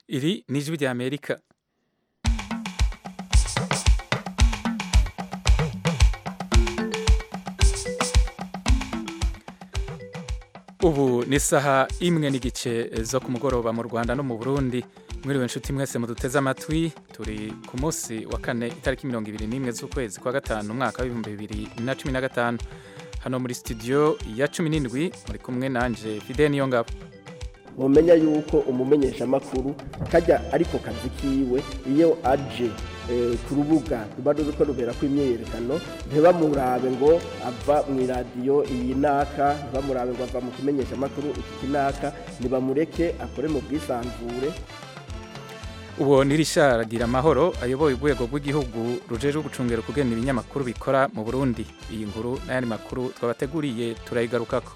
Iri ni ijwi rya Amerika. Ubu ni isaha imwe n'igice zo ku mugoroba mu Rwanda no mu Burundi. Mwiriwe inshuti mwese muduteze amatwi, turi ku munsi wa kane itariki mirongo ibiri n'imwe z'ukwezi kwa gatanu umwaka w'ibihumbi bibiri na cumi na gatanu. Hano muri studio ya cumi n'indwi muri kumwe nanje Fidel Niyongabo. mumenya yuko umumenyeshamakuru kajya ariko kazi kiwe iyo aje ku rubuga ruba ruriko rubera ko imyiyerekano ntibamurabe ngo ava mu iradiyo iyi naka ntibamurabe ngo ava mu kimenyeshamakuru iki kinaka ntibamureke akore mu bwisanzure Uwo ni Richard Giramahoro ayoboye urwego rw'igihugu rujejwe gucungera kugena ibinyamakuru bikora mu Burundi. Iyi nkuru n'ayandi makuru twabateguriye turayigarukako.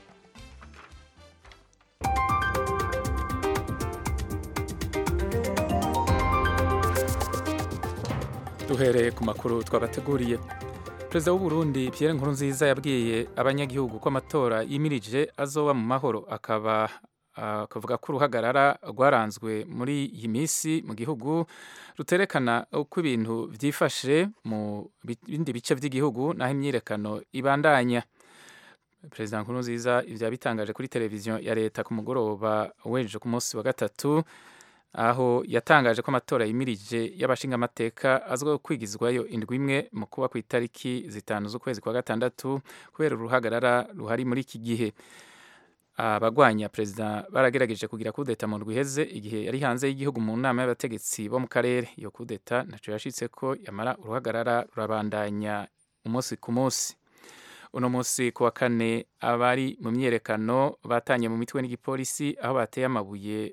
duhereye ku makuru twabateguriye perezida w'u Burundi Pierre Nkurunziza yabwiye abanyagihugu ko amatora yimirije azoba mu mahoro akaba akavuga ko uruhagarara rwaranzwe muri iyi minsi mu gihugu ruterekana uko ibintu byifashe mu bindi bice by'igihugu naho imyiyerekano ibandanya perezida Nkurunziza ibyo yabitangaje kuri televiziyo ya leta ku mugoroba w'ejo ku munsi wa gatatu aho yatangaje ko amatora yimirije y'abashingamateka azwiho kwigizwayo indwi imwe mu kuba ku itariki zitanu z'ukwezi kwa gatandatu kubera uruhagarara ruhari muri iki gihe abagwanya perezida baragerageje kugira kudeta mu ndwi iheze igihe yari hanze y'igihugu mu nama y'abategetsi bo mu karere iyo kudeta ntacyo yashitse ko yamara uruhagarara rurabandanya umunsi ku munsi uno munsi ku wa kane abari mu myiyerekano batanye mu mitwe n'igipolisi aho bateye amabuye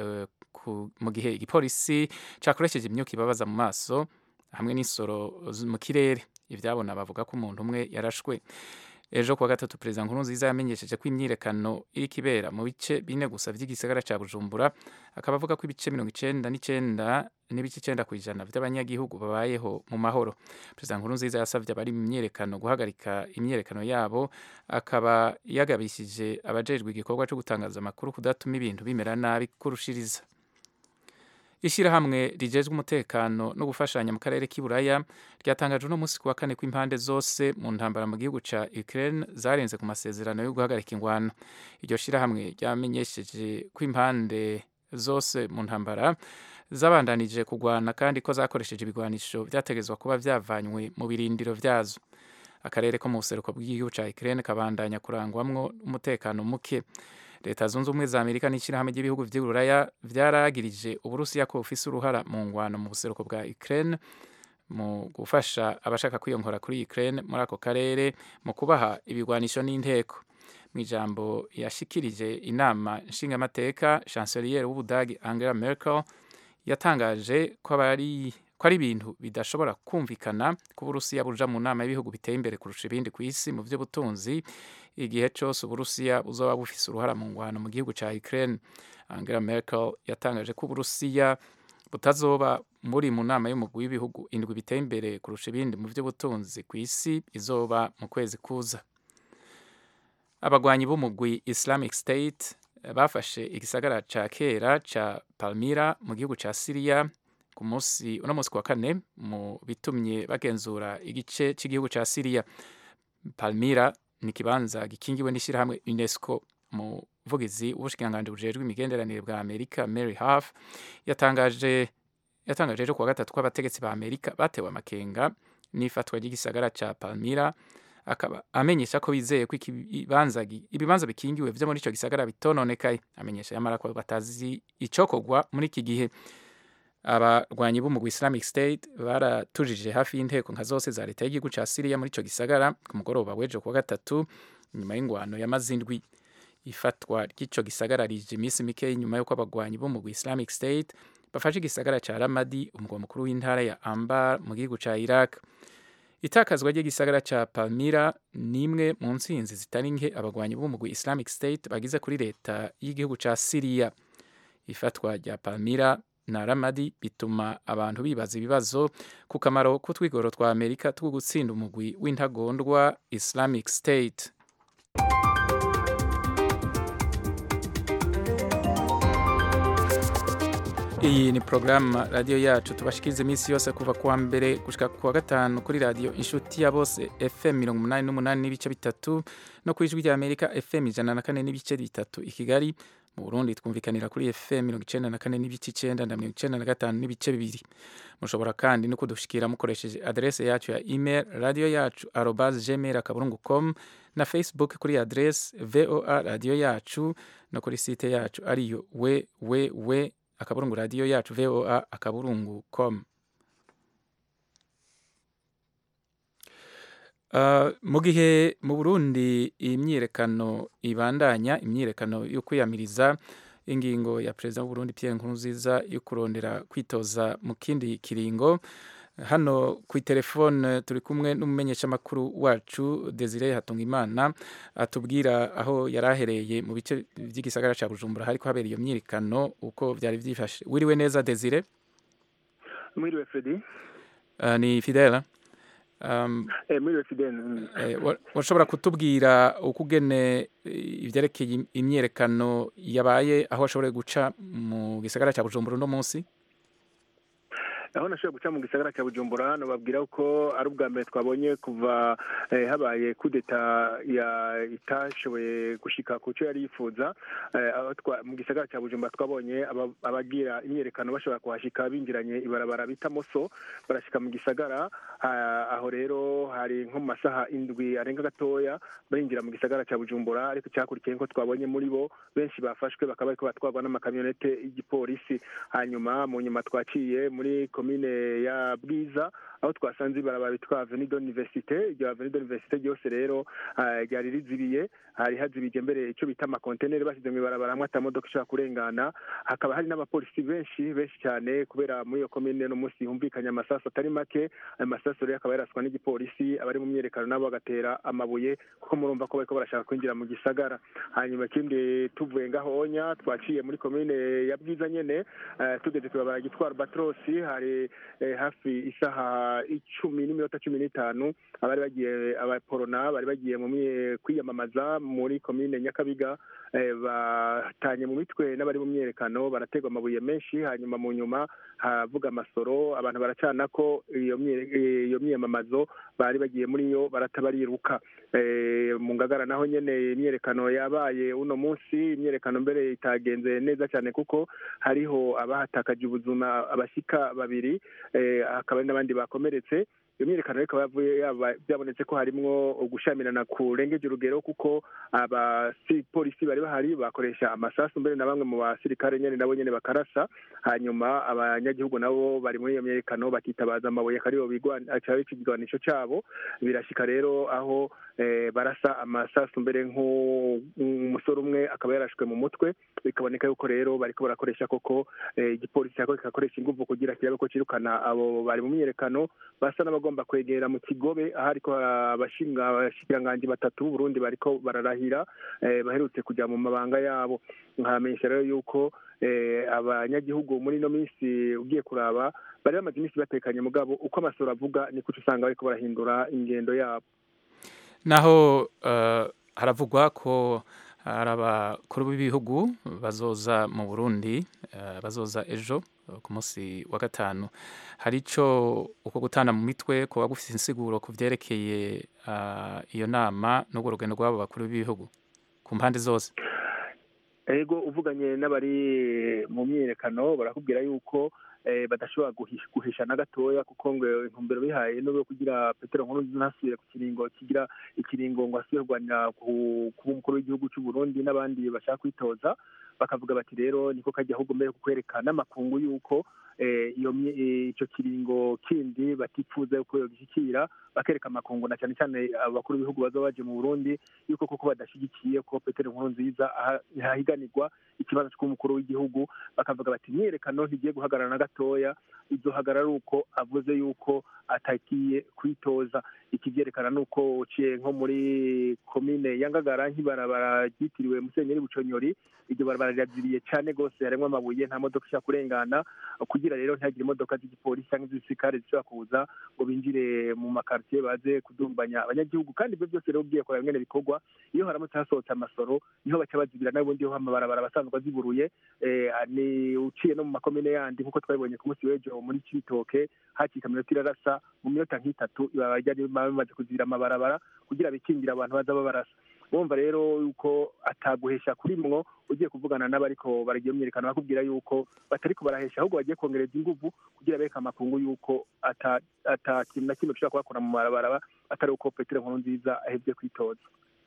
mu gihe igipolisi cyakoresheje imyuka ibabaza mu maso hamwe n'insoro mu kirere ibyabona bavuga ko umuntu umwe yarashwe ejo kuwa gatatu perezida nkurunziza yamenyesheje ko imyiyerekano iri kibera mu bice bine gusa by'igisagara cya bujumbura akaba avuga ko ibice mirongo icenda n'icenda n'ibice icenda ku ijana by'abanyagihugu babayeho mu mahoro perezida nkurunziza yasabye abari mu myiyerekano guhagarika imyiyerekano yabo akaba yagabishije abajejwe igikorwa cyo gutangaza amakuru kudatuma ibintu bimera nabi kurushiriza ishyirahamwe rijejwe umutekano no gufashanya mu karere k'iburaya ryatangaje uno munsi ku wa kane ko impande zose mu ntambara mu gihugu ca Ukraine zarenze ku masezerano yo guhagarika ingwano iryo shyirahamwe ryamenyesheje ko impande zose mu ntambara zabandanije kugwana kandi ko zakoresheje ibigwanisho vyategezwa kuba vyavanywe mu birindiro vyazo akarere ko mu buseruko bw'igihugu ca Ukraine kabandanya kurangwamwo umutekano muke leta zunze ubumwe za amerika n'ishyirahamwe ry'ibihugu vy'uburaya vyaragirije uburusiya ko bufise uruhara mu ngwano mu buseruko bwa ukraine mu gufasha abashaka kwiyongora kuri ukraine muri ako karere mu kubaha ibigwanisho n'inteko mu ijambo yashikirije inama nshingamateka chancelier w'ubudagi angela merkel yatangaje ko abari ko ari ibintu bidashobora kumvikana ko uburusiya buja mu nama y'ibihugu biteye imbere kurusha ibindi ku isi mu by'ubutunzi igihe cyose uburusiya buzoba bufise uruhara mu ngwano mu gihugu ca Ukraine Angela Merkel yatangaje ko uburusiya butazoba muri mu nama y'umugwi w'ibihugu indwi biteye imbere kurusha ibindi mu by'ubutunzi ku isi izoba mu kwezi kuza abagwanyi b'umugwi Islamic State bafashe igisagara ca kera ca Palmyra mu gihugu ca Syria ku munsi uno munsi kwa kane mu bitumye bagenzura igice cy'igihugu ca Syria Palmyra ni ikibanza gikingiwe n'ishyirahamwe UNESCO umuvugizi w'ubushikiranganji bujejwe imigenderanire bwa Amerika Mary Harf yatangaje yatangaje ejo kuwa gatatu ko abategetsi ba Amerika batewe amakenga n'ifatwa ry'igisagara ca Palmyra akaba amenyesha ko bizeye ko ibibanza ibibanza bikingiwe vyo muri ico gisagara bitononekaye amenyesha yamara ko batazi icokorwa muri iki gihe abarwanyi b'umugwi Islamic State baratujije hafi y'inteko nka zose za leta y'igihugu ca Syria muri ico gisagara ku mugoroba w'ejo kuwa gatatu nyuma y'ingwano y'amazindwi ifatwa ry'ico gisagara rije iminsi mike nyuma y'uko abagwanyi b'umugwi Islamic State bafashe igisagara ca Ramadi umugwa mukuru w'intara ya Anbar mu gihugu ca Iraq itakazwa ry'igisagara ca Palmyra ni imwe mu ntsinzi zitari nke abagwanyi b'umugwi Islamic State bagize kuri leta y'igihugu ca Syria ifatwa rya Palmyra na Ramadi bituma abantu bibaza ibibazo ku kamaro k'utwigoro twa Amerika two gutsinda umugwi w'intagondwa Islamic State iyi ni porogaramu radiyo yacu tubashikiriza iminsi yose kuva kuwa mbere gushika kuwa gatanu kuri radiyo inshuti ya bose fm mirongo umunani n'umunani n'ibice bitatu no ku ijwi rya amerika fm ijana na kane n'ibice bitatu i kigali mu burundi twumvikanira kuri fm mirongo icenda na kane n'ibice icenda na mirongo icenda na gatanu n'ibice bibiri mushobora kandi no kudushikira mukoresheje adrese yacu ya email radiyo yacu arobas gmail akaburungu com na facebook kuri adrese voa radiyo yacu no kuri site yacu ariyo www akaburungu radiyo yacu voa akaburungu com Uh, mu gihe mu burundi imyiyerekano ibandanya imyiyerekano yo kwiyamiriza ingingo ya perezida w'uburundi pierre nkurunziza yo kurondera kwitoza mu kindi kiringo hano ku telefone turi kumwe n'umumenyeshamakuru wacu desire hatungimana atubwira aho yari ahereye mu bice by'igisagara cya bujumbura hariko habera iyo myiyerekano uko byari byifashe wiriwe neza desire mwiriwe fredi uh, ni fidela um, eh, mwiriwe fidela mm. eh, washobora kutubwira uko ugene ivyerekeye imyiyerekano yabaye aho washoboye guca mu gisagara cya bujumbura uno munsi aho nashoboye guca mu gisagara cya bujumbura hano babwira ko ari ubwa mbere twabonye kuva eh, habaye kudeta ya itashoboye gushika ku cyo yari yifuza eh, aho mu gisagara cya bujumbura twabonye abagira imyerekano bashobora kuhashika binjiranye ibarabara bita moso barashika mu gisagara aho rero hari nko mu masaha indwi arenga gatoya barinjira mu gisagara cya bujumbura ariko cyakurikiye ko twabonye muri bo benshi bafashwe bakaba bariko batwarwa n'amakamyonete y'igipolisi hanyuma mu nyuma twaciye muri komine ya bwiza aho twasanze ibarabara bitwa avenue d'université iryo avenue d'université ryose rero ryari rizibiye hari hazibije mbere icyo bita amakonteneri bashyize mu ibarabara hamwe atamodoka ishobora kurengana hakaba hari n'abapolisi benshi benshi cyane kubera muri iyo komine no munsi humvikanye amasasu atari make ayo masasu rero akaba yaraswa n'igipolisi abari mu myerekano nabo bagatera amabuye kuko murumva ko bariko barashaka kwinjira mu gisagara hanyuma ikindi tuvuye ngahonya twaciye muri komine ya bwiza nyene tugeze kw'ibarabara ryitwa albatrosi hari hafi isaha icumi n'iminota cumi n'itanu abari bagiye abaporona bari bagiye mu kwiyamamaza muri komine nyakabiga batanye mu mitwe n'abari mu myerekano barategwa amabuye menshi hanyuma mu nyuma havuga amasoro abantu baracana ko iyo myiyamamazo bari bagiye muri yo baratabariruka mu ngagara naho nyene imyerekano yabaye uno munsi imyerekano mbere itagenze neza cyane kuko hariho abahatakaje ubuzima abashika babiri hakaba hari n'abandi bakomeretse iyo myiyerekano rero ikaba byabonetse ko harimwo gushamirana kurengeje urugero kuko abapolisi bari bahari bakoresha amasasu mbere na bamwe mu basirikare nyene nabo nyene bakarasa hanyuma abanyagihugu nabo bari muri iyo myiyerekano bakitabaza amabuye akaribo cyaba ikigwanisho cabo birashika rero aho barasa amasasu mbere nk'umusore umwe akaba yarashwe mu mutwe bikaboneka yuko rero bariko barakoresha koko igipolisi cyako kikakoresha inguvu kugira kirabe ko cirukana abo bari mu myiyerekano basa n'abagomba kwegera mu kigobe aho ariko abashikiranganji batatu b'uburundi bariko bararahira baherutse kujya mu mabanga yabo nkamenyesha rero yuko abanyagihugu muri ino minsi ugiye kuraba bari bamaze iminsi batekanye mugabo uko amasoro avuga niko usanga bariko barahindura ingendo yabo naho haravugwa ko hari abakuru b'ibihugu bazoza mu burundi bazoza ejo ku munsi wa gatanu hari icyo uko gutana mu mitwe kuba gufite insiguro ku byerekeye iyo nama n'urwo rugendo rw'abo bakuru b'ibihugu ku mpande zose ego uvuganye n'abari mu myiyerekano barakubwira yuko badashobora guhisha na gatoya kuko ngo intumbero bihaye no kugira petero nkuru ntasubire ku kiringo kigira ikiringo ngo asubire kurwanira kuba umukuru w'igihugu cy'u Burundi n'abandi bashaka kwitoza bakavuga bati rero niko kajya ahubwo mbere kukwereka n'amakungu y'uko iyo icyo kiringo kindi batifuza yuko yogishyikira bakereka amakungu na cyane cyane abakuru b'ibihugu baza baje mu Burundi yuko koko badashyigikiye ko Petero Nkurunziza hahiganirwa ikibazo cy'umukuru w'igihugu bakavuga bati imyerekano ntigiye guhagarara na gatoya izohagarara uko avuze yuko atagiye kwitoza iki byerekana nuko uciye nko muri komine ya Ngagara nk'ibarabara ryitiriwe Musenyeri Buconyori iryo barabara ibarabara riraziriye cyane rwose harimo amabuye nta modoka ishobora kurengana kugira rero ntihagire imodoka z'igipolisi cyangwa iz'igisirikare zishobora kuza ngo binjire mu makaritiye baze kudumbanya abanyagihugu kandi ibyo byose rero ugiye kureba bimwe bikorwa iyo haramutse hasohotse amasoro niho baca bazibira n'ubundi ho amabarabara abasanzwe aziburuye ni uciye no mu makomine yandi nk'uko twabibonye ku munsi w'ejo muri kibitoke hakika minota irarasa mu minota nk'itatu ibarabara ryari bamaze kuzibira amabarabara kugira bikingira abantu baza babarasa bumva rero yuko ataguhesha kuri mwo ugiye kuvugana n'abariko baragiye myerekana bakubwira yuko batariko barahesha ahubwo bagiye kongereza inguvu kugira bereka amakungu yuko ata ata kintu na kimwe gishobora kubakora mu mabarabara atari uko petero nkuru nziza ahebye kwitoza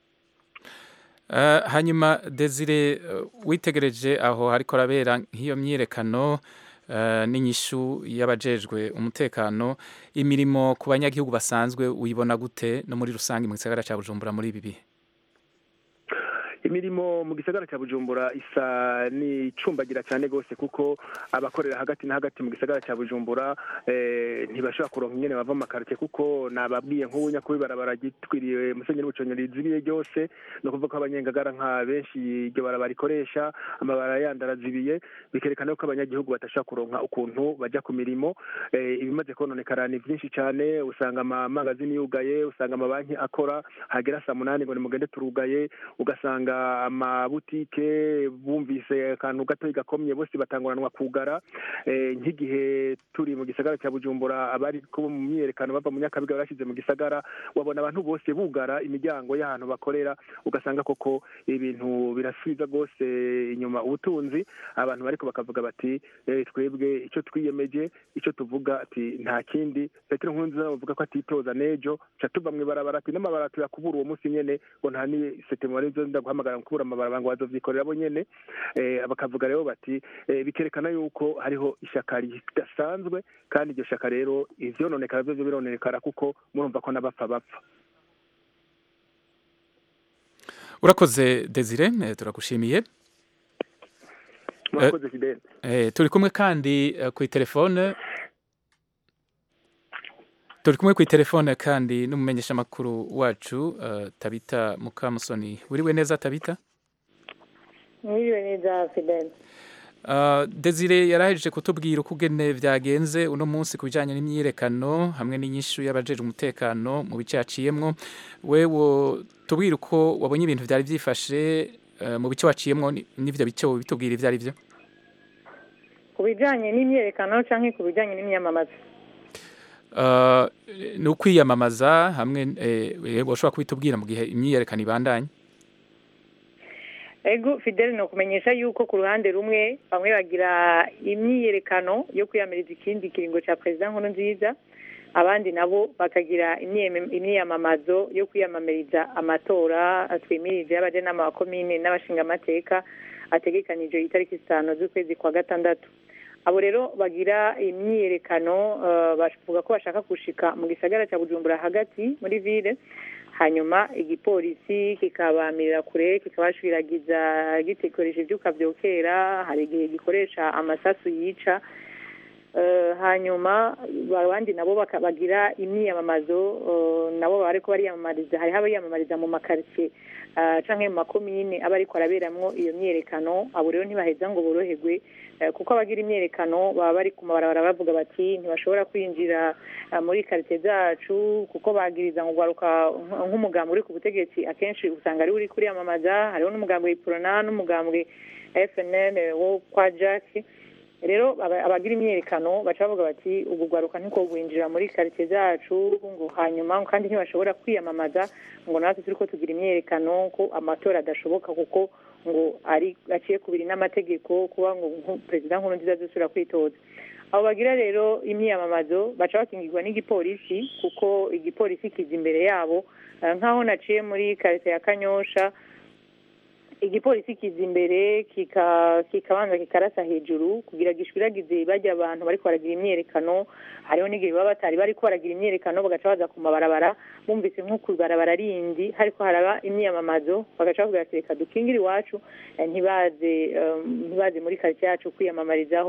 Uh, hanyuma Desire uh, witegereje aho hariko rabera nk'iyo myirekano uh, n'inyishu y'abajejwe umutekano imirimo ku banyagihugu basanzwe uyibona gute no muri rusange mu gisagara ca Bujumbura muri ibi bihe imirimo mu gisagara cya bujumbura isa n'icumbagira cyane rwose kuko abakorera hagati na hagati mu gisagara cya bujumbura ntibashobora kuronka ingene bava mu makarite kuko nababwiye nk'ubu nyakubi barabara gitwiriwe musenyeri w'ubuconyeri rizibiye ryose ni ukuvuga ko abanyengagara nka benshi iryo barabara rikoresha amabara yandi arazibiye bikerekana ko abanyagihugu badashobora kuronka ukuntu bajya ku mirimo ibimaze kononekara ni byinshi cyane usanga amamangazini yugaye usanga amabanki akora hagera saa munani ngo nimugende turugaye ugasanga amabutike bumvise akantu gato gakomye bose batanguranwa kugara nk'igihe turi mu gisagara cya bujumbura abari kuba mu myiyerekano bava mu nyakabiga barashyize mu gisagara wabona abantu bose bugara imiryango y'ahantu bakorera ugasanga koko ibintu birasubiza rwose inyuma ubutunzi abantu bariko bakavuga bati twebwe icyo twiyemeje icyo tuvuga ati nta kindi petero nkurunziza bavuga ko atitoza n'ejo ca tuva mu ibarabara ati n'amabara tuyakubura uwo munsi nyene ngo nta ni setemore zo ndaguhamagara mu kubura amabarabara ngo bazovyikorera bo nyene bakavuga rero bati bikerekana yuko hariho ishaka ridasanzwe kandi iryo shaka rero ivyononekara vyovyo birononekara kuko murumva ko n'abapfa bapfa urakoze desire turagushimiye murakoze fidele turi kumwe kandi ku telefone turi kumwe ku telefone kandi n'umumenyeshamakuru wacu tabita mukamusoni wiriwe neza tabita mwiriwe neza fidele desire yarahejeje kutubwira uko ugene byagenze uno munsi ku bijyanye n'imyiyerekano hamwe n'inyishu y'abajejwe umutekano mu bice yaciyemwo wewe tubwire uko wabonye ibintu byari byifashe mu bice waciyemwo n'ibyo bice bitubwira ibyo ari byo ku bijyanye n'imyiyerekano cyangwa ku bijyanye n'imyamamaza ni ukwiyamamaza hamwe washobora kubitubwira mu gihe imyiyerekano ibandanye ego fidele ni ukumenyesha yuko ku ruhande rumwe bamwe bagira imyiyerekano yo kwiyamiriza ikindi kiringo cya perezida nkuru nziza abandi nabo bakagira imyiyamamazo yo kwiyamamariza amatora twimirije y'abajenama ba komine n'abashingamateka ategekanije itariki zitanu z'ukwezi kwa gatandatu abo rero bagira imyiyerekano bavuga ko bashaka gushika mu gisagara cya bujumbura hagati muri ville hanyuma igipolisi kikabamirira kure kikabashwiragiza gikoresha ibyuka byokera hari igihe gikoresha amasasu yica hanyuma abandi nabo bagira imyiyamamazo nabo bariko bariyamamariza hariho abayamamariza mu makaritsiye canke mu makomine aba ariko araberamwo iyo myiyerekano abo rero ntibaheza ngo boroherwe kuko abagira imyiyerekano baba bari ku mabarabara bavuga bati ntibashobora kwinjira muri karitsiye zacu kuko bagiriza ngo ugaruka nk'umugambi uri ku butegetsi akenshi usanga ari uri kuriyamamaza hariho n'umugambwe iporona n'umugambwe fnn wo kwa jacki rero abagira imyiyerekano baca bavuga bati ubu rwaruka ntiko gwinjira muri karitsiye zacu ngo hanyuma kandi ntibashobora kwiyamamaza ngo natwe turi ko tugira imyiyerekano ko amatora adashoboka kuko ngo ari aciye kubiri n'amategeko kuba ngo perezida nkuru nziza zisubira kwitoza abo bagira rero imyiyamamazo baca bakingirwa n'igipolisi kuko igipolisi kiza imbere yabo nk'aho naciye muri karitsiye ya kanyosha igipolisi kiza imbere kikabanza kikarasa hejuru kugira gishwiragize bajya abantu bariko baragira imyerekano hariho n'igihe baba batari bariko baragira imyerekano bagaca baza ku mabarabara bumvise nko ku ibarabara rindi hariko haraba imyiyamamazo bagaca bavuga ati reka dukingire iwacu ntibaze ntibaze muri karitsiye yacu kwiyamamarizaho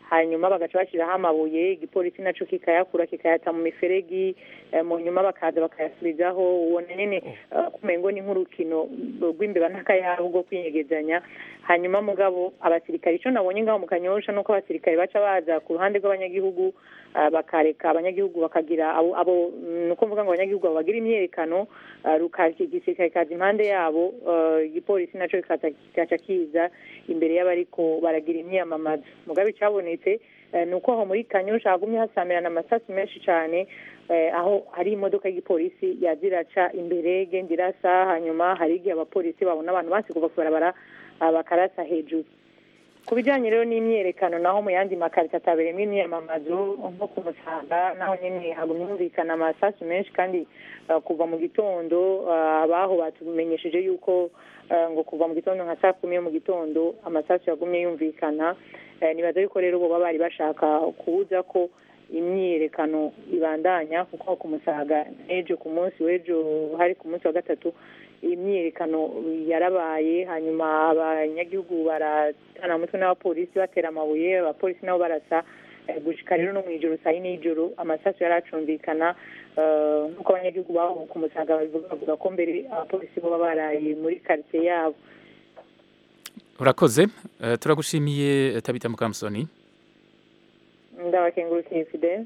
hanyuma bagaca bashyiraho amabuye igipolisi nacyo kikayakura kikayata mu miferegi mu nyuma bakaza bakayasubizaho ubona nyine kumengo ni nk'urukino rw'imbeba n'akayabu rwo kwinyegezanya hanyuma mugabo abasirikare icyo nabonye ngaho mu kanyosha nuko abasirikare baca baza ku ruhande rw'abanyagihugu bakareka abanyagihugu bakagira abo ni ukuvuga ngo abanyagihugu bagira imyerekano igisirikare kaza impande yabo igipolisi nacyo kikaca kiza imbere y'abariko baragira imyamamazo mugabe icyabonetse ni uko aho muri kanyosha hagumye hasamirana amasasu menshi cyane aho hari imodoka y'igipolisi yaziraca imbere genda irasa hanyuma hari igihe abapolisi babona abantu basi kuva ku barabara bakarasa hejuru ku bijyanye rero n'imyerekano naho mu yandi makarita atabereyemo imyamamazo nko ku musaga naho nyine hagumye humvikana amasasu menshi kandi kuva mu gitondo abaho batumenyesheje yuko ngo kuva mu gitondo nka saa kumi yo mu gitondo amasasu yagumye yumvikana nibaza yuko rero bo bari bashaka kubuza ko imyiyerekano ibandanya kuko ku musaga n'ejo ku munsi w'ejo hari ku munsi wa gatatu imyiyerekano yarabaye hanyuma abanyagihugu baratana umutwe n'abapolisi batera amabuye abapolisi nabo barasa gushika rero no mu ijoro saa yine y'ijoro amasasu yari acumvikana nk'uko abanyagihugu babo ku musaga babivuga bavuga ko mbere abapolisi baba baraye muri karitsiye yabo urakoze turagushimiye tabita mukamusoni ndabakengurukiye fidele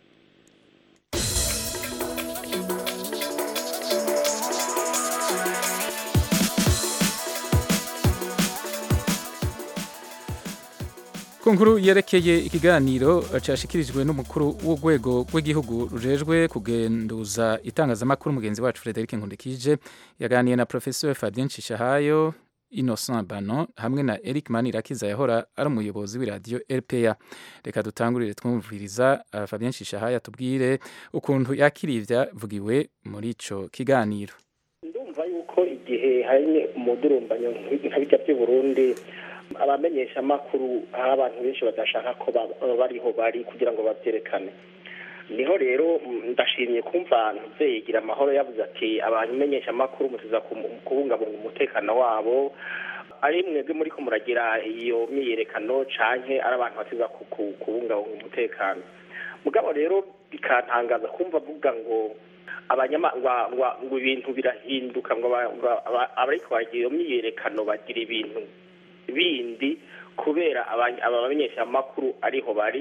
ku nkuru yerekeye ikiganiro cyashyikirijwe n'umukuru w'urwego rw'igihugu rujejwe kugenduza itangazamakuru mugenzi wacu frederic nkundikije yaganiye na professeur fabien nshishahayo innocent bano hamwe na eric manirakiza yahora ari umuyobozi w'iradiyo rpa reka dutangurire twumviriza fabien nshishahayo atubwire ukuntu yakiriye ibyavugiwe muri icyo kiganiro ndumva yuko igihe hari umudurumbanyo nka bijya by'i burundi abamenyesha amakuru aho abantu benshi badashaka ko bariho bari kugira ngo babyerekane niho rero ndashimye kumva ntuzeyigira amahoro yavuze ati abamenyesha amakuru mutuza kubungabunga umutekano wabo ari mwebwe muri ko muragira iyo myiyerekano canke ari abantu batuza kubungabunga umutekano mugabo rero bikantangaza kumva avuga ngo abanyama ngo ibintu birahinduka ngo abariko bagira iyo myiyerekano bagira ibintu bindi kubera abamenyeshamakuru ariho bari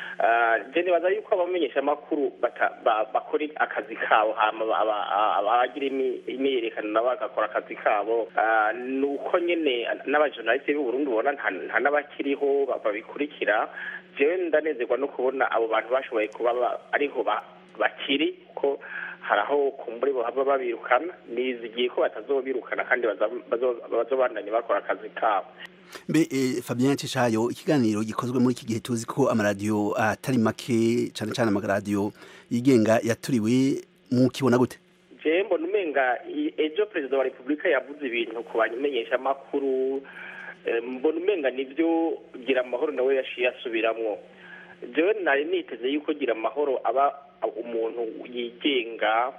nibaza yuko abamenyeshamakuru bakora akazi kabo abagira imyiyerekano nabo bagakora akazi kabo ni uko nyine n'abajournaliste b'u Burundi ubona nta n'abakiriho babikurikira jewe ndanezerwa no kubona abo bantu bashoboye kuba ariho bakiri ko hari aho kumburi baba babirukana nizigiye ko batazobirukana kandi bazobandanya bakora akazi kabo mbe fabien nshishayo ikiganiro gikozwe muri iki gihe tuzi ko amaradiyo atari make cyane cyane amaradiyo yigenga yaturiwe mukibona gute jewe mbona umenga ejo perezida wa repubulika yavuze ibintu ku bamenyesha amakuru mbona umenga nibyo gira amahoro nawe yaciye asubiramwo jewe nari niteze yuko gira amahoro aba umuntu yigenga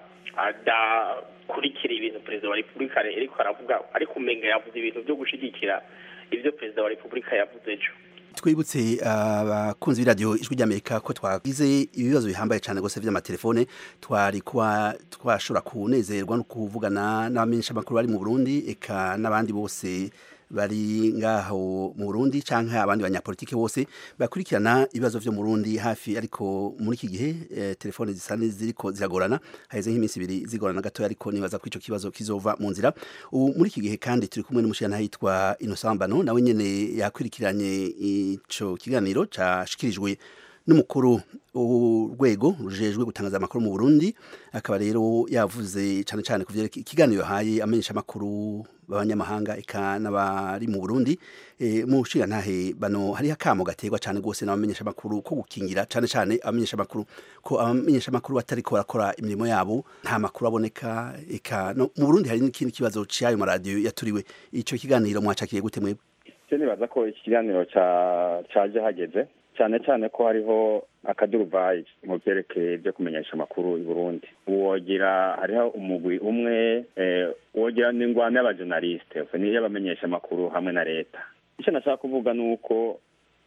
adakurikira ibintu perezida wa repubulika ariko aravuga ariko umenga yavuze ibintu byo gushigikira ibyo perezida wa repubulika yavuze ejo twibutse abakunzi b'iradiyo ijwi ry'amerika ko twagize ibibazo bihambaye cyane rwose by'amatelefone twari kuba twashobora kunezerwa no kuvugana n'abamenyeshamakuru bari mu burundi eka n'abandi bose bari ngaho mu Burundi canke abandi banyapolitike bose bakurikirana ibibazo vyo mu Burundi hafi ariko muri iki gihe eh, telefone zisa ziriko ziragorana haheze nk'iminsi ibiri zigorana gato ariko nibaza ko ico kibazo kizova mu nzira ubu muri iki gihe kandi turi kumwe n'umushana hitwa Innocent Bano nawe nyene yakwirikiranye ico kiganiro cashikirijwe n'umukuru urwego rujejwe gutangaza amakuru mu Burundi akaba rero yavuze cyane cyane ku ikiganiro yahaye amenyesha amakuru b'abanyamahanga eka n'abari mu Burundi e, mu ntahe bano hari akamo gaterwa cyane rwose n'abamenyesha amakuru ko gukingira cyane cyane abamenyesha amakuru ko abamenyesha amakuru batari ko barakora imirimo yabo nta makuru aboneka eka no mu Burundi hari n'ikindi kibazo cy'ayo maradiyo yaturiwe ico kiganiro mwacakiye gute mwebwe nibaza ko iki kiganiro caje hageze cyane cyane ko hariho akaduruvayi mu byerekeye byo kumenyesha amakuru i burundi wogira hariho umugwi umwe wogira n'ingwano y'abajournaliste niyo y'abamenyesha amakuru hamwe na leta icyo nashaka kuvuga ni uko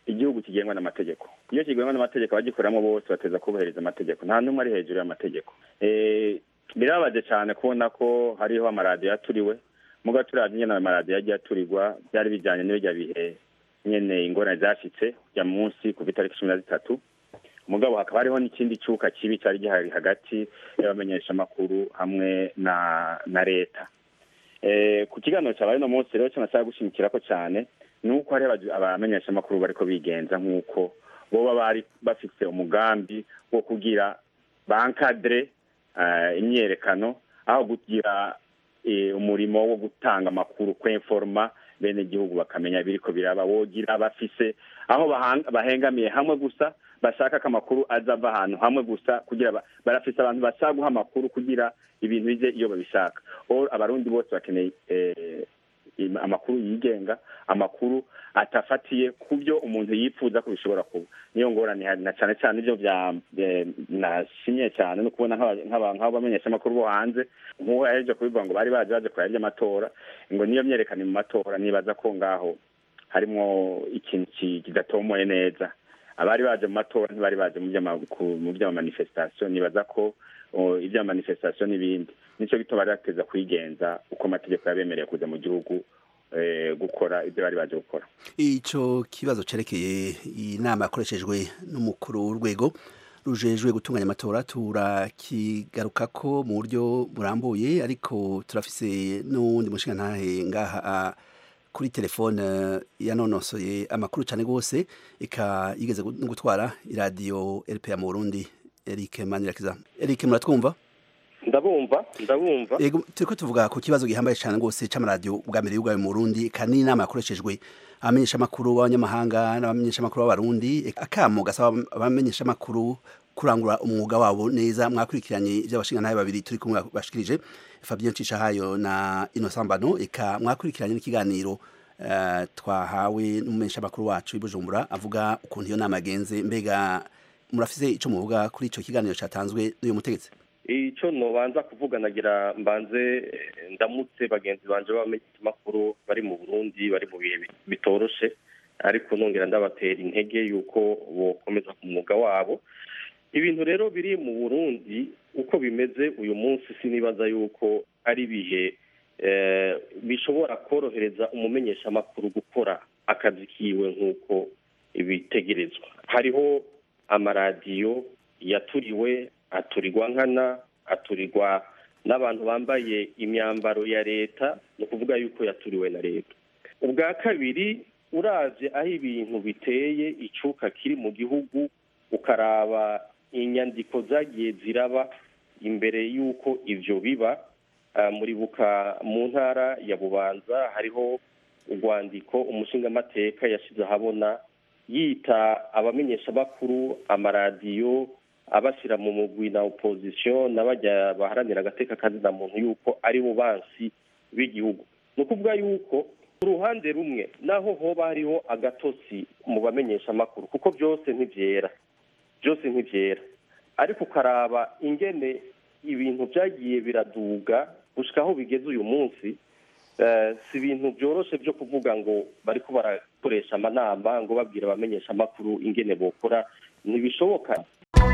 igihugu kigengwa n'amategeko iyo kigengwa n'amategeko abagikoramo bose bateza kubahiriza amategeko nta n'umwe ari hejuru y'amategeko birababaje cyane kubona ko hariho amaradiyo yaturiwe muga turavye nyene amaradiyo yagiye aturirwa byari bijanye n'ibirya bihe nyene ingorane zashitse ya munsi kuva itariki cumi na zitatu mugabo hakaba hariho n'ikindi cuka kibi cari gihari hagati y'abamenyeshamakuru hamwe na na leta ku kiganiro cyabaye uno munsi rero cyo nashaka gushimikirako cyane ni uko hariho abamenyeshamakuru bariko bigenza nk'uko boba bari bafise umugambi wo kugira bankadre imyerekano aho kugira umurimo wo gutanga amakuru kwenforma bene igihugu bakamenya biriko biraba wogira bafise aho bahengamiye hamwe gusa bashaka ko amakuru azava ahantu hamwe gusa kugira barafise abantu bashaka guha amakuru kugira ibintu bije iyo babishaka abarundi bose bakeneye amakuru yigenga amakuru atafatiye ku byo umuntu yifuza ko bishobora kuba niyo ngorane na cyane cyane ibyo nashimye cyane no kubona nk'abamenyesha amakuru bo hanze nk'uwo yaheje kubivuga ngo bari baje baje kureba iby'amatora ngo niyo myerekane mu matora nibaza ko ngaho harimo ikintu kidatomoye neza abari baje mu matora ntibari baje mu by'amamanifestation nibaza ko iby'amamanifestation n'ibindi nicyo gituma bari bateza kwigenza uko amategeko yabemereye kuza mu gihugu gukora ibyo bari baje gukora icyo kibazo cyerekeye inama yakoreshejwe n'umukuru w'urwego rujejwe gutunganya amatora turakigaruka ko mu buryo burambuye ariko turafise n'uwundi mushinga ntahe ngaha kuri telefone yanonosoye amakuru cyane rwose ika yigeze no gutwara iradiyo RPA mu Burundi Eric Manirakiza Eric muratwumva ndabumva ndabumva yego turiko tuvuga ku kibazo gihambaye cyane rwose c'amaradiyo bwa mbere y'ubwawe mu Burundi kandi inama yakoreshejwe abamenyesha makuru b'abanyamahanga n'abamenyesha makuru b'abarundi akamo gasaba abamenyesha makuru kurangura umwuga wabo neza mwakurikiranye iby'abashinga nawe babiri turi kumwe bashikirije Fabien Cishahayo na Innocent Bano eka mwakurikiranye n'ikiganiro uh, twahawe n'umumenyesha makuru wacu ibujumbura avuga ukuntu iyo nama yagenze mbega murafise ico muvuga kuri ico kiganiro catanzwe n'uyu mutegetsi icyo nobanza kuvuga nagira mbanze ndamutse bagenzi banje b'abamenyeshamakuru bari mu burundi bari mu bihe bitoroshe ariko nongera ndabatera intege yuko bokomeza ku mwuga wabo ibintu rero biri mu burundi uko bimeze uyu munsi sinibaza yuko ari ibihe bishobora korohereza umumenyeshamakuru gukora akazi kiwe nk'uko bitegerezwa hariho amaradiyo yaturiwe aturirwa nkana aturirwa n'abantu bambaye imyambaro ya leta ni ukuvuga yuko yaturiwe na leta ubwa kabiri uraje aho ibintu biteye icuka kiri mu gihugu ukaraba inyandiko zagiye ziraba imbere y'uko ibyo biba muribuka mu ntara ya bubanza hariho urwandiko umushingamateka yashyize ahabona yita abamenyeshamakuru amaradiyo abashyira mu mugwi na opozisiyo n'abajya baharanira agateka kazina muntu yuko ari bo bansi b'igihugu ni ukuvuga yuko ku ruhande rumwe naho hoba hariho agatosi mu bamenyeshamakuru kuko byose ntibyera byose ntibyera ariko ukaraba ingene ibintu byagiye biraduga gushyika aho bigeze uyu munsi si ibintu byoroshye byo kuvuga ngo bari ko barakoresha amanama ngo babwira abamenyeshamakuru ingene bokora ntibishoboka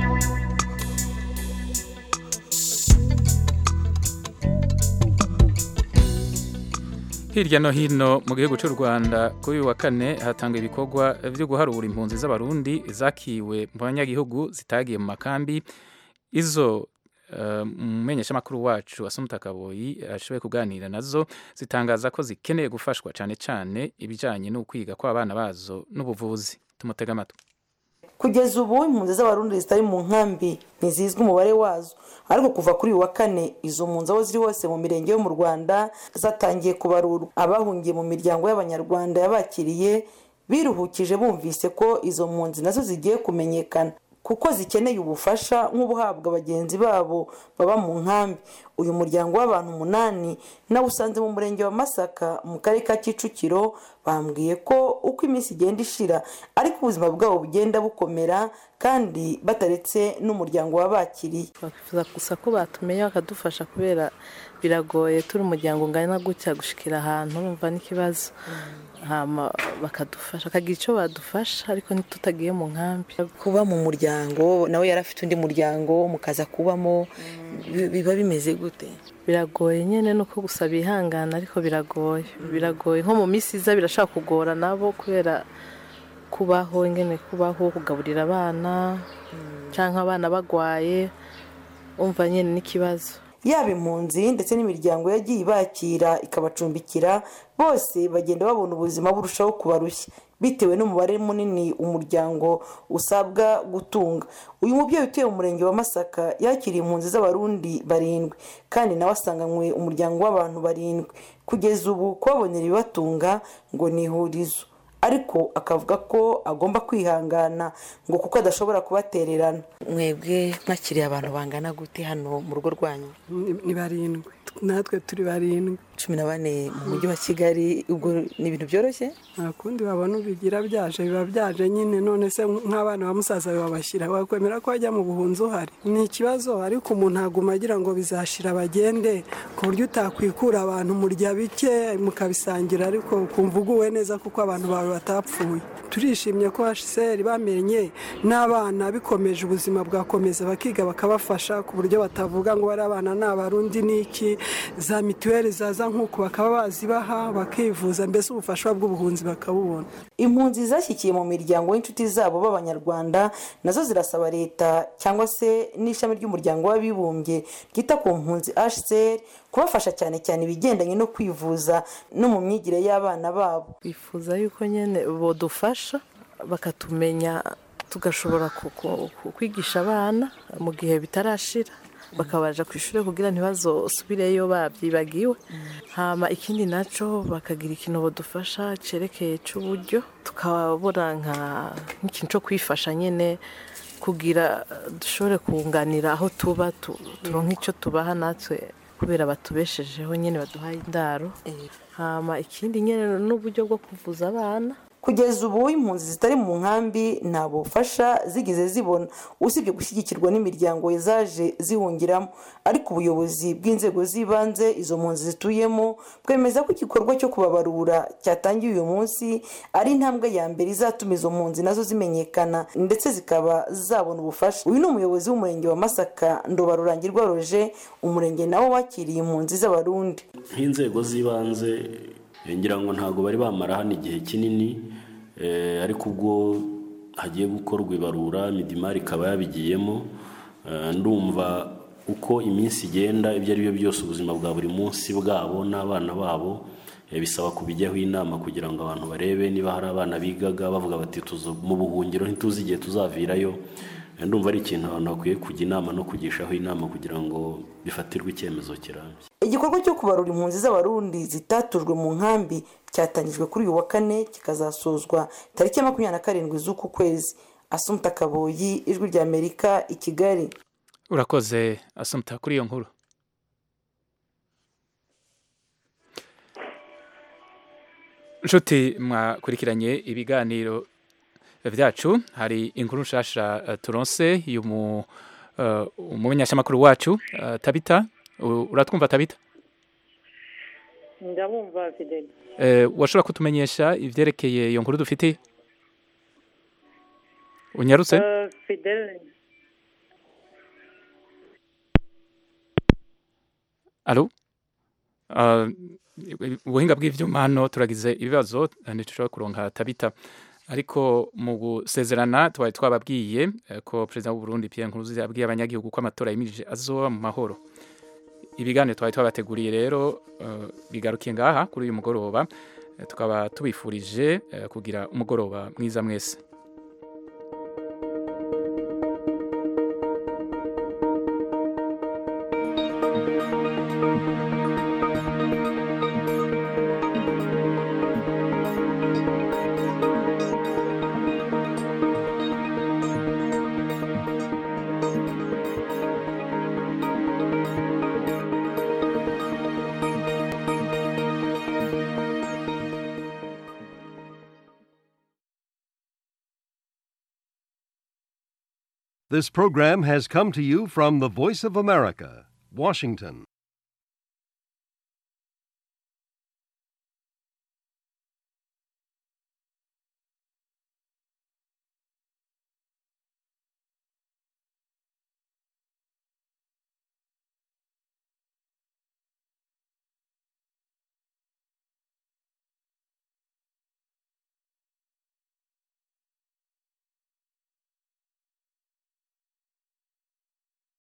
hirya no hino mu gihugu cy'u rwanda kuri uyu wa kane hatanga ibikorwa byo guharura impunzi z'abarundi zakiwe mu banyagihugu zitagiye mu makambi izo umumenyeshamakuru wacu asumuta kaboyi ashoboye kuganira nazo zitangaza ko zikeneye gufashwa cyane cyane ibijyanye no kwiga kw'abana bazo n'ubuvuzi tumutega amatwi kugeza ubu impunzi z'abarundi zitari mu nkambi ntizizwi umubare wazo ariko kuva kuri uyu wa kane izo mpunzi aho ziri hose mu mirenge yo mu rwanda zatangiye kubarurwa abahungiye mu miryango y'abanyarwanda yabakiriye biruhukije bumvise ko izo mpunzi nazo zigiye kumenyekana kuko zikeneye ubufasha nk'ubuhabwa bagenzi babo baba mu nkambi uyu muryango w'abantu umunani nawe usanze mu murenge wa masaka mu karere ka kicukiro bambwiye ko uko iminsi igenda ishira ariko ubuzima bwabo bugenda bukomera kandi bataretse n'umuryango wabakiriye twifuza gusa ko batumenya bakadufasha kubera biragoye turi umuryango ungana gutya gushikira ahantu urumva n'ikibazo hama bakadufasha bakagira icyo badufasha ariko ntitutagiye mu nkambi kuba mu muryango nawe yari afite undi muryango mukaza kubamo biba bimeze gute biragoye nyine nuko gusa bihangana ariko biragoye biragoye nko mu minsi iza birashaka kugora nabo kubera kubaho ingene kubaho kugaburira abana cyangwa abana bagwaye umva nyine n'ikibazo yaba impunzi ndetse n'imiryango yagiye ibakira ikabacumbikira bose bagenda babona ubuzima burushaho kubarushya bitewe n'umubare munini umuryango usabwa gutunga uyu mubyeyi utuye mu murenge wa masaka yakiriye impunzi z'abarundi barindwi kandi nawe asanganywe umuryango w'abantu barindwi kugeza ubu kubabonera ibibatunga ngo ni ihurizo ariko akavuga ko agomba kwihangana ngo kuko adashobora kubatererana mwebwe mwakiriye abantu bangana gute hano mu rugo rwanyu ni barindwi natwe turi barindwi cumi na bane mu mujyi wa kigali ubwo ni ibintu byoroshye nta kundi babona ubigira byaje biba byaje nyine none se nk'abana ba musaza we wabashyira wakwemera ko wajya mu buhunzi uhari ni ikibazo ariko umuntu aguma agira ngo bizashira bagende ku buryo utakwikura abantu murya bike mukabisangira ariko ukumva uguwe neza kuko abantu bawe batapfuye turishimye ko hsr bamenye n'abana bikomeje ubuzima bwakomeza bakiga bakabafasha ku buryo batavuga ngo bari abana ni abarundi n'iki za mituweli zaza nk'uko bakaba bazibaha bakivuza mbese ubufasha bw'ubuhunzi bakabubona impunzi zashyikiye mu miryango y'inshuti zabo b'abanyarwanda nazo zirasaba leta cyangwa se n'ishami ry'umuryango w'abibumbye ryita ku mpunzi hcr kubafasha cyane cyane ibigendanye no kwivuza no mu myigire y'abana babo twifuza yuko nyine bodufasha bakatumenya tugashobora kwigisha abana mu gihe bitarashira bakabaja ku ishuri kugira ntibazasubireyo babyibagiwe hama ikindi nacyo bakagira ikintu badufasha cyerekeye cy'uburyo tukabona nk'ikintu cyo kwifasha nyine kugira dushobore kunganira aho tuba turonka icyo tubaha natwe kubera batubeshejeho nyine baduhaye indaro hama ikindi nyine n'uburyo bwo kuvuza abana kugeza ubu impunzi zitari mu nkambi nta bufasha zigeze zibona usibye gushyigikirwa n'imiryango zaje zihungiramo ariko ubuyobozi bw'inzego z'ibanze izo mpunzi zituyemo bwemeza ko igikorwa cyo kubabarura cyatangiye uyu munsi ari intambwe ya mbere izatuma izo mpunzi nazo zimenyekana ndetse zikaba zabona ubufasha uyu ni umuyobozi w'umurenge wa masaka ndobarurangirwa roje umurenge nawo wakiriye impunzi z'abarundi nk'inzego z'ibanze ngira ngo ntabwo bari bamara hano igihe kinini ariko ubwo hagiye gukorwa ibarura midimari ikaba yabigiyemo ndumva uko iminsi igenda ibyo ari byo byose ubuzima bwa buri munsi bwabo n'abana babo bisaba kubijyaho inama kugira ngo abantu barebe niba hari abana bigaga bavuga bati mu buhungiro ntituzi igihe tuzavirayo ndumva ari ikintu abantu bakwiye kujya inama no kugishaho inama kugira ngo bifatirwe icyemezo kirambye igikorwa cyo kubarura impunzi z'abarundi zitatujwe mu nkambi cyatangijwe kuri uyu wa kane kikazasozwa tariki ya makumyabiri na karindwi z'uku kwezi asumta kaboyi ijwi rya amerika i kigali urakoze asumta kuri iyo nkuru inshuti mwakurikiranye ibiganiro byacu hari inkuru nshasha turonse umumenyeshamakuru wacu tabita uratwumva tabita ndabumva fideli washobora kutumenyesha ibyerekeye iyo nkuru dufite unyarutse fideli alo ubuhinga bw'ibyuma hano turagize ibibazo ntitushobora kuronka tabita ariko mu gusezerana twari twababwiye ko perezida w'u Burundi Pierre Nkurunziza yabwiye abanyagihugu ko amatora yimirije azoba mu mahoro ibiganiro twari twabateguriye rero bigarukiye ngaha kuri uyu mugoroba tukaba tubifurije kugira umugoroba mwiza mwese This program has come to you from the Voice of America, Washington.